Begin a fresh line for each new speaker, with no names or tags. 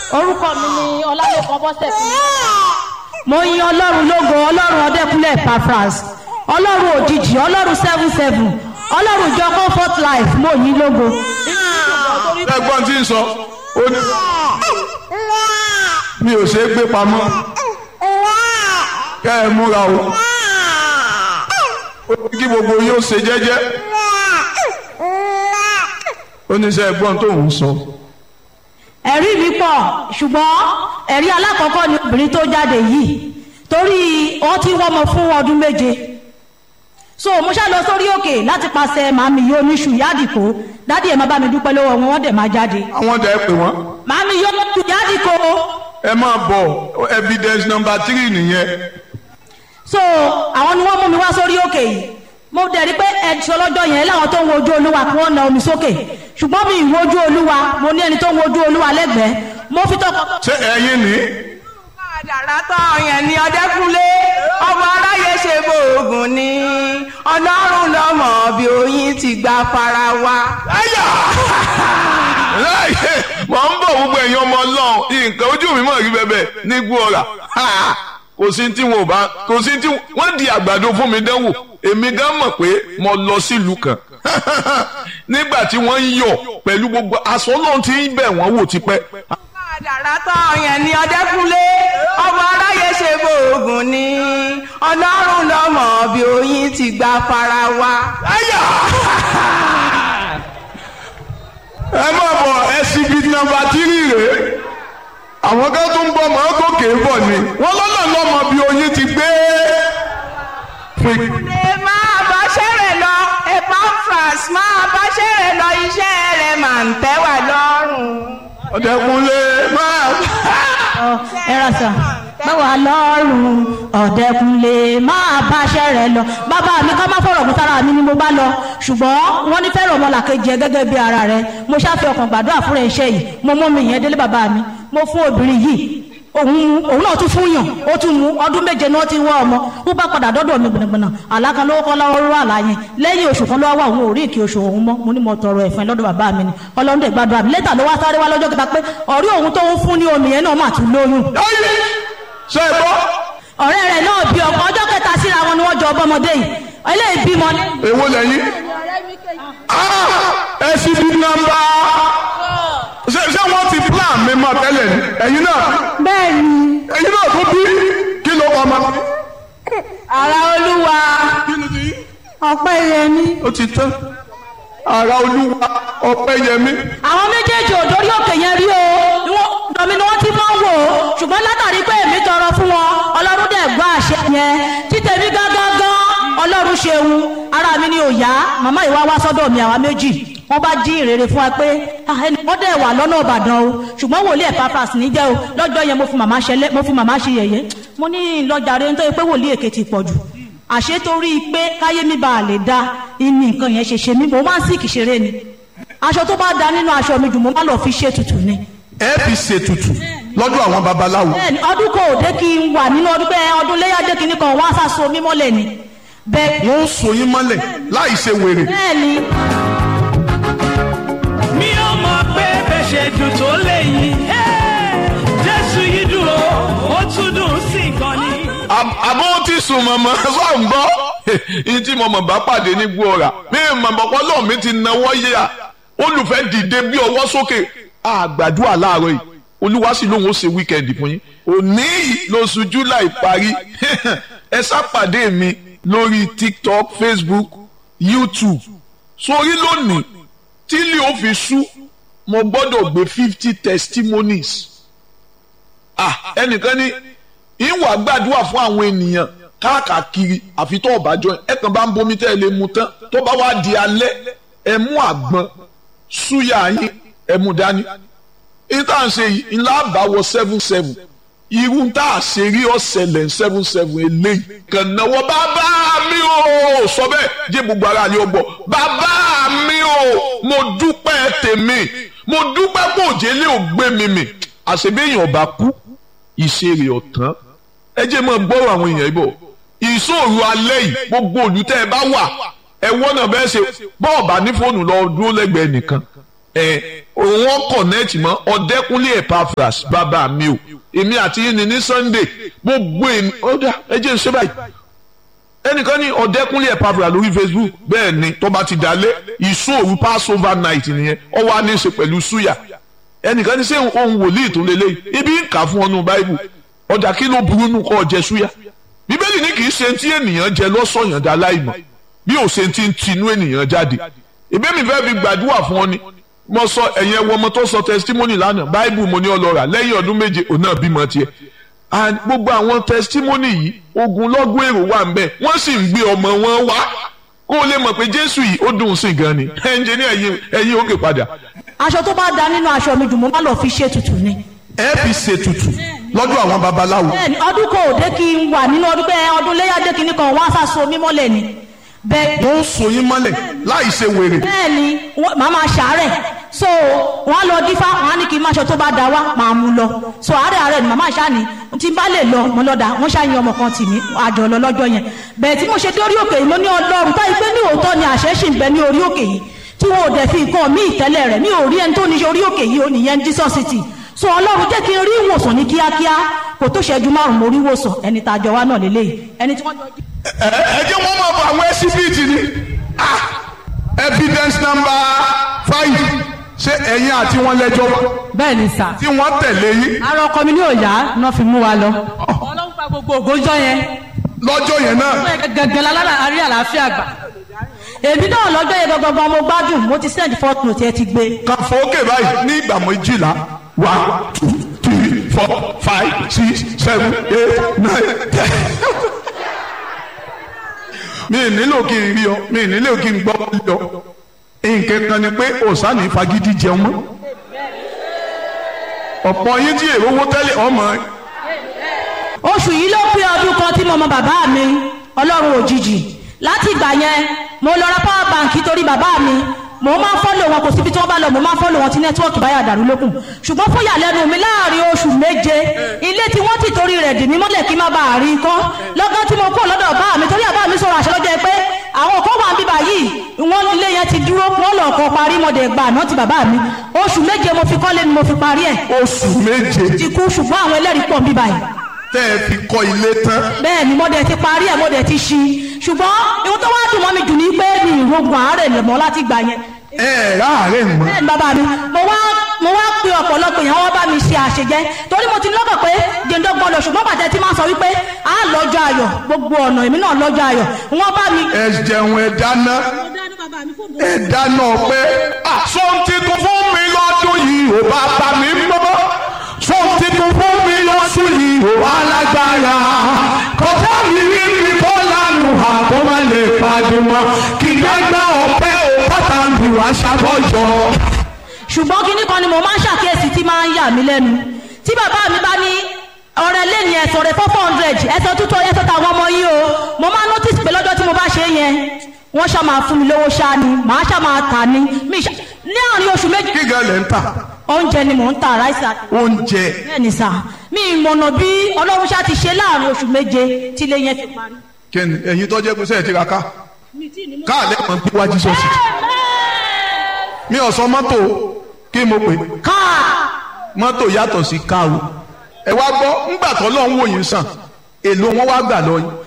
orúkọ mi ni ọlálẹ́kan bọ́sẹ̀ fún mi. mo yin ọlọ́run lógo ọlọ́run ọdẹ́kúnlẹ̀ pafras ọlọ́run òjijì ọlọ́run seven seven ọlọ́run ìjọ comfort life mo yin lógo.
ẹ̀gbọ́n tí ń sọ ó ní mi ò ṣe é gbé pamọ́ kẹ́ ẹ múra o ó ní kí gbogbo yóò ṣe jẹ́jẹ́ ó ní sẹ́ ẹ̀gbọ́n tó ń sọ.
ẹ̀rí mi pọ̀ ṣùgbọ́n ẹ̀rí alákọ̀ọ́kọ́ ni obìnrin tó jáde yìí torí wọ́n ti wọ́mọ fún ọdún méje so mo ṣá lọ sórí òkè láti pàṣẹ màmí yóò níṣu yádìkó dádì ẹ̀ máa bá mi dúpẹ́ lọ́wọ́ wọn wọ́n dẹ̀ máa jáde
àwọn dẹ̀ pè wọ́n
màmí yóò níṣu yádìkó
ẹ máa bọ̀ evidence number three nìyẹn
so àwọn ni wọ́n mú mi wá sórí òkè yìí mo dẹ̀ rí pé ẹ̀sọ́ lọ́jọ́ yẹn láwọn tó ń wojú olúwa kí wọ́n na omi sókè ṣùgbọ́n mi ì wojú olúwa mo ní ẹni tó ń wojú olúwa lẹ́gbẹ̀ẹ́ mo fi tọkọ
ṣé ẹ̀yin ní
àdàrà tán yẹn ni ọdẹkùnlé ọmọ aráyé ṣe bóògùn ni ọlọ́run lọ́mọ bí oyin ti gba fara wa.
ẹ̀yà láyé mọ̀ ń bọ̀ gbogbo ẹ̀yin ọmọ ọlọ́run nǹkan ojú mi mọ̀ rí bẹ́bẹ̀ ní gbọ́ra kò sí tí wọn ò bá kò sí tí wọ́n di àgbàdo fún mi dánwò èmi gan mọ̀ pé mo lọ sílùú kan nígbà tí wọ́n ń yọ̀ pẹ̀lú gbogbo aṣọ náà ti ń bẹ̀ wọ́n wò tipẹ́
àdàrà tán yẹn ni ọdẹkùnlé ọmọ aráyé ṣe bóògùn ni ọlọ́run lọ́mọ bí oyin ti gba fara wa.
ẹ̀yà ẹ má bọ̀ ẹsibí nọ́mbà tírì rèé àwọn kan tó ń bọ̀ mọ́ gòkè bọ̀ ni wọ́n lọ́nà lọ́mọ bí oyin ti gbé
ẹ máa bá ṣẹ̀rẹ̀ lọ Epaphras máa bá ṣẹ̀rẹ̀ lọ iṣẹ́ rẹ̀ máa ń tẹ́ wà lọ́rùn.
ọ̀dẹ̀kunlé máa.
ẹ̀rọ sà báwa lọ́rùn ọ̀dẹ́kunlé máa báṣẹ́ rẹ̀ lọ bàbá mi ká má fọ̀rọ̀ kúta ara mi ni mo bá lọ ṣùgbọ́n wọ́n ní fẹ́ràn ọmọlàkejì ẹ gẹ́gẹ́ bí ara rẹ mo ṣáfẹ́ ọkàn gbàdúrà fúnra iṣẹ́ yìí mo mú mi yẹn délé bàbá mi mo fún obìnrin yìí òun òun náà tún fún yàn ó tún mú ọdún méje ni wọ́n ti wá ọmọ ó bá padà dọ́dọ̀ mi gbọ̀nàgbọ̀nà àlákan lówó kọ́ lọ́wọ́ rú àlá yẹn lẹ́yìn oṣù kan lọ́wọ́ àwọn òrí ìkí oṣù òun mọ́ mo ní mo tọrọ ẹ̀fọn lọ́dọ̀ bàbá mi ni ọlọ́run dẹ̀ gbàdúrà mi lẹ́tà ló wá sáré wá lọ́jọ́ kẹta pé ọ̀rí òun tó ń fún ní omi yẹn náà mà tún lóyún
ayé ṣe é gbọ́
ọ̀rẹ́ rẹ̀ náà bí ọkọ ọjọ́ kẹta síra wọn ni wọ́n jọ ọbọmọdé yìí eléyìí bímọ ní.
èwo lẹ́yìn ẹsibí nọ́mbà ṣé ṣé wọ́n ti plan mi mọ́ tẹ́lẹ̀ ni ẹ̀yin náà
bẹ́ẹ̀ ni
ẹ̀yin náà tó bí kí ló kọ́ ọmọ.
ara olúwa
ọpẹ́ yẹn ni.
ó ti tán ara olúwa ọpẹ́ yẹmí.
àwọn méjèèjì ò dórí òkè yẹn rí o ni wọ́n dọ̀mí ni wọ́n ti máa ń wò ó ṣùgbọ́n látàrí pé èmi tọrọ fún wọn ọlọ́run dẹ̀ gbọ́ àṣẹ yẹn títẹ̀mí gángan gan ọlọ́run ṣeun ara mi ni ò yá màmá ìwà wá sọ́dọ̀ mi àwa méjì wọ́n bá jí ìrere fún wa pé ah, ẹni wọ́n dẹ̀ wà lọ́nà ìbàdàn o ṣùgbọ́n wòlíì Epaphras níjẹ́ o lọ́jọ́ yẹn mo fi màmá ṣẹlẹ̀ mo fi màmá ṣe yẹ̀yẹ́ mo ní lọ́jà rẹ̀ nítorí pé wòlíì èké ti pọ̀ jù àṣé torí pé káyé mi bá a lè da ìní nǹkan yẹn ṣe ṣe mí mo máa ń sìkì ṣeré ni aṣọ tó bá da nínú aṣọ mi jù mo má lọ fi ṣe tutù ni.
ẹ fi ṣètùtù lọ́dọ̀ àwọn babaláwo.
bẹ́ẹ̀ni ọdún kò dé kí n wà nínú ọdún pé ọdún léyà dé kí n kan wọ́n á sàṣọ mímọ́lẹ̀ ni. bẹ́ẹ̀
wọ́n ń so yín mọ́lẹ̀ láì ṣe wèrè.
bẹ́ẹ̀ni
mi ò mọ̀ pé bẹ́ẹ̀ ṣe dùn tó léyìn jésù yìí dùn ó ó tún dùn sí gan ni.
Àb- àbọ̀ ti sùn mọ̀mọ́ sọ̀ ń gbọ́ yìí tí mọ̀mọ́ bá pàdé ní gbọ́ra mi mọ̀mọ́ pọ́lọ́ mi ti náwó yíya olùfẹ́ dìde bí ọwọ́ sókè àgbàdua láàárọ̀ yìí olúwa sì lóun ó ṣe wíkẹ́ndì fún yín òní yìí lóṣù july parí ẹ sápàdé mi lórí tiktok facebook youtube sórí lónìí tí ilé ó fi sú mo gbọ́dọ̀ gbé fifty testimonies ah ẹnìkan ní ìwà gbàdúrà fún àwọn ènìyàn káàkiri àfi tó ọ̀bájọ́ ẹ kàn bá ń bomi tẹ́ ẹ lè mu tán tó bá wá di alẹ́ ẹ mú àgbọn súyà yín ẹ mú dání ìta ń ṣe yìí ńlá àbáwọ seven seven irú tá a ṣe rí ọ̀sẹ̀lẹ̀ seven seven eléyìí kàn náwó bàbá mi ò sọ bẹ́ẹ̀ jẹ́ gbogbo ara ni ó gbọ́ bàbá mi ò mo dúpẹ́ tèmi mo dúpẹ́ pé òjèlé ò gbé mi mì àṣebéyàn ọba kú ìṣeré ọ̀tán ẹ jẹ́ mọ́ gbọ́rọ̀ àwọn èèyàn ibò ìṣòro alẹ́ yìí gbogbo olùtẹ́ ẹ bá wà ẹ wọ́nà bẹ́ẹ̀ ṣe bọ́ọ̀bà ní fóònù lọ dúró lẹ́gbẹ̀ẹ́ nìkan ẹ òun kọ̀nẹ́ẹ̀tì mọ́ ọ̀dẹ́kúnlé Epaphras bàbá mi o èmi àti yín ni ní Sunday gbogbo èmi ọ̀dà ẹ jẹ́ n ṣe báyìí ẹnìkan ní ọ̀dẹ́kúnlé Epaphras lórí Facebook bẹ́ẹ̀ ni tó bá ti dalẹ̀ ìṣòro Passover night nìyẹn ó wá ní í ṣe pẹ̀lú súyà ẹnìkan ní sẹ́ ohun wòlíì tó lélẹ́yìí ibi ń kà fún ọnù báíbù ọ̀dà kí ló burú nù kọ́ jẹ súyà bíbélì ní kì í ṣe tí ènìyàn jẹ lọ́sọ̀yàn dá láìmọ̀ bí ò ṣe ti ń tinú ènìyàn jáde ìbí mi fẹ́ fi gbàdúrà fún ọ ni mo sọ ẹ̀yìn ẹwọ ọmọ tó sọ testimony lánàá báíbù mo ní ọlọ́ra lẹ́yìn ọdún méje òun náà bímọ tiẹ̀ and gbogbo àwọn testimony yìí ogun lọ́gùn èrò wà ń bẹ̀ wọ́n sì ń gbé ọmọ wọn wá kó o lè mọ̀ pé jésù yìí ó dùn sí gan ni ẹnjẹ ní ẹ̀yìn ẹ̀yìn òkè padà
aṣọ tó bá da nínú aṣọ mi jù mo má lọ fi ṣe tutù ni.
ẹ fi ṣètùtù lọ́dọ̀ àwọn babaláwo
bẹ́ẹ̀ni ọdún kò dé kí n wà nínú ọdún bẹ́ẹ̀ ọdún léyà dé kínní kan wọ́n á sàṣọ mímọ́lẹ̀ ni. bẹ́ẹ̀
wọ́n ń so yín mọ́lẹ̀ láì ṣe wèrè
bẹ́ẹ̀ni wọ́n- màá máa ṣàárẹ̀ so wọ́n á lọ dífá wọ́n á ní kí n má ṣe tó bá da wá màá mú lọ so àárẹ̀ àárẹ̀ ni màmá ṣáà ní tí n bá lè lọ mo lọ́dà wọ́n ṣáà yan ọmọ kan tì mí àjọ lọ lọ́jọ́ yẹn bẹ́ẹ̀ tí mo ṣe dé orí òkè yìí mo ní ọlọ́run táyì pé ní òótọ́ ni àṣẹ ṣì ń bẹ ní orí òkè yìí tí wọn ò dẹ̀ fi nǹkan mí ìtẹ́lẹ̀ rẹ̀ mi ò rí ẹni tó ní orí òkè yìí ò nìyẹn Jesus city so ọlọ́run jẹ́ kí n rí ìwòsàn ní kíákíá kò tó ṣẹ́jú márùn-ún mo rí ìwòsàn ẹni tá a jọ wá náà lélẹ́yìí ẹni tí wọ́n jọ jí
ẹ ẹ jẹ́ wọ́n máa bọ àwọn ẹsibíìtì ni ah evidence number five ṣé ẹ̀yin àti wọn lẹ́jọ́ wá
bẹ́ẹ̀ ni sà.
tí wọ́n tẹ̀lé yín
ara ọkọ mi ní òòyà náà fi mú wa lọ. ọlọ́run pa gbogbo ògójọ́ yẹn.
lọ́jọ́ yẹn náà
gẹ́gẹ́ lálára àrí àlàáfíà gbà.
èmi náà lọ́jọ́ yẹn gangan mo gbádùn mo ti send fourth note ẹ ti gbé
kan fòókè báyìí ní ìgbà méjìlá one two three four five six seven eight nine ten. mi ì nílò kí n rí ọ mi ì nílò kí n gbọ́ rí ọ nǹkan kan ni pé òsánì fagídí jẹun mọ́ ọ̀pọ̀ yín tí èrò owó tẹ́lẹ̀ ọmọ
oṣù yìí ló pé ọdún kan tí mo mọ bàbá mi ọlọ́run òjijì láti ìgbà yẹn mo lọ ra power bank torí bàbá mi mo máa ń fọ́lò wọn kò síbi tí wọ́n bá lọ mo máa ń fọ́lò wọn tí nẹ́tíwọ́ọ̀kì báyà dàrú lókun ṣùgbọ́n fún ìyàlẹ́nu mi láàrin oṣù méje ilé tí wọ́n ti torí rẹ̀ dì mí mọ́lẹ̀ kí n má bàa rí i kọ́ lọ́gán tí mo kú lọ́dọ̀ bá mi torí àbá mi sọ̀rọ̀ àṣẹ lọ́jọ́ pé àwọn kan wà ń bíbà yìí wọ́n ilé yẹn ti dúró wọ́n lọ kọ́ parí mọ́dẹ̀ gbà náà ti bàbá mi oṣù méje mo fi kọ́lé ni mo fi parí ẹ̀
oṣù méje
ti kú ṣùgbọ́n àwọn ẹlẹ́rìí pọ̀ ń bíbà yìí
tẹ́ ẹ fi kọ́ ilé tán
bẹ́ẹ̀ ni mo dẹ̀ ti parí ẹ̀ mo dẹ̀ ti ṣí ṣùgbọ́n ihun tó wá dùn mọ́ mi jù ní pé mi ìrogun àárẹ̀ lè mọ́ láti gbà yẹn
ẹ ẹ̀ ráàárẹ̀ mọ́
bẹ́ẹ̀ ni bàbá mi mo wá mo wá pe ọ̀pọ̀lọpọ̀ èèyàn wọ́n bá mi ṣe àṣejẹ́ torí mo ti lọ́kàn pé jẹ́ńdọ́gbọ́n lọ ṣùgbọ́n bàtẹ́ tí máa sọ wípé a lọ́jọ́ ayọ̀ gbogbo ọ̀nà èmi náà lọ́jọ́ ayọ̀ wọ́n bá mi.
ẹ jẹun ẹ dáná ẹ dáná pé sọ́n titun fún mi lọ́dún yìí ò bá bá mi mọ́ sọ́n titun fún mi lọ́dún yìí ò alágbára kọjá mi rí mi kọ́ lánàá àbọ̀ má lè padùmọ̀ kí gbẹ́gbẹ́ ọ̀pẹ ò bàtà mi wá ṣàbọ̀jọ́.
ṣùgbọ́n kinní kan ni mo máa ń ṣàkíyèsí tí máa ń yà mí lẹ́nu tí bàbá mi bá ní ọ̀rẹ́ lẹ́ni ẹ̀sọ̀ rẹ̀ four hundred ẹ̀sọ̀ tútọ̀ ẹ̀sọ̀ tàwọn ọmọ yìí o mo máa notice pé lọ́jọ́ tí mo bá ṣe é yẹn wọ́n ṣá máa fún mi lówó ṣá ni màá ṣá máa tà ní mi ṣá ní àárín oṣù méjì
kí gan lẹ́ ń tà
oúnjẹ ni mò ń ta ráìsì àti
oúnjẹ
bẹ́ẹ̀ ni sà mi ìmọ̀nà bí ọlọ́run ṣá ti ṣe láàárín oṣù méje tí ilé yẹn fi parí.
kí ni ẹ̀yin tó jẹ́ pé sẹ́yìn ti ra ká káàlẹ́ mọ̀ bí wájú sọ́ọ̀sì mi ò sọ mọ́tò kí mo pè
káà
mọ́tò yàtọ̀ sí káàrò ẹ wá gbọ́ ńgbà tó lọ́n wò yín sàn èlò wọn wá gbà lọ yín